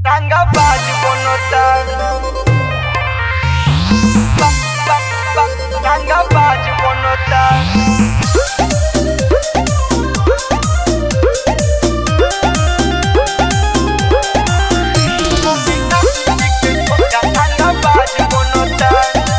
ranga baj bonota ba, ba, ba, ranga baj bonota ranga baj bonota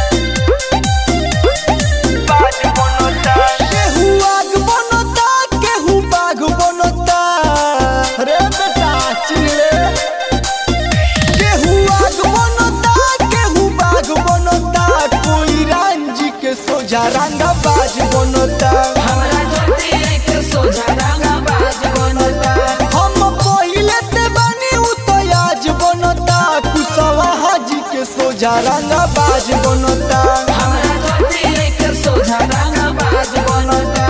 baj bonota केहू आग बनता केहू बाघ बनता रे बेटा चिले केहू आग बनता केहू बाघ बनता कोई रांझी के सोझा रंगा बाज बनता हमरा ज्योति एक सोझा रंगा बाज बनता हम पहिले ते बनी उ तो आज बनता कुसवा हाजी के सोझा रंगा बाज बनता हमरा ज्योति एक सोझा रंगा बाज बनता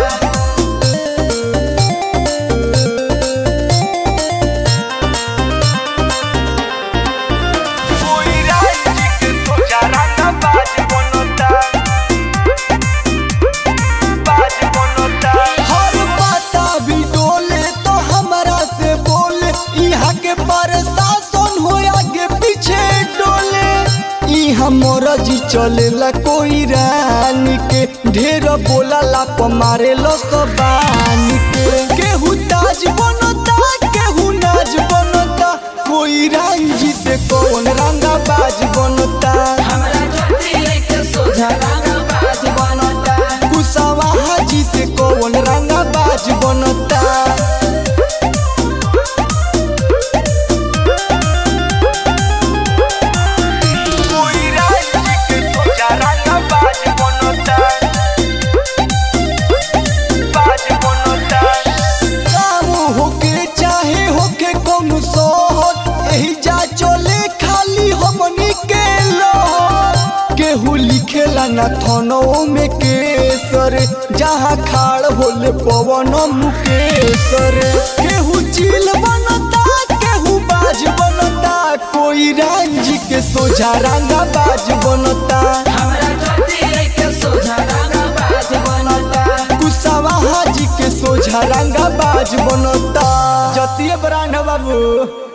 कोई राजी के सोचा रंगा बाज बनता बाज बनता हर बाता भी डोले तो हमरा से बोले यहाँ के प्रशासन हो आगे पीछे डोले यहाँ मोरजी चलेला कोई रानी के ढेर बोला ला मारे लो बानी के केहू ताज बनता केहू नाज बनता कोई रांझी से कौन रंगा बाज बनता हमरा ज्योति एक सोझा रंगा बाज बनता कुसावा हाजी से कौन रंगा बाज बनता कोई राजी के सोचा रंगा बाज बनता बाज बनता काम होके चाहे होके कौन शहर एही जा चले खाली हमनी के लहर केहू लिखेला ना थनो में केसर जहाँ खाड़ होले पवन मुकेसर केहू चील बनता केहू बाज बनता कोई रांझी के सोझा रंगा बाज बनता हमरा ज्योति एक सोझा रंगा बाज बनता कुसावा हाजी के सोझा रंगा बाज बनता जतिये ब्रांड बाबू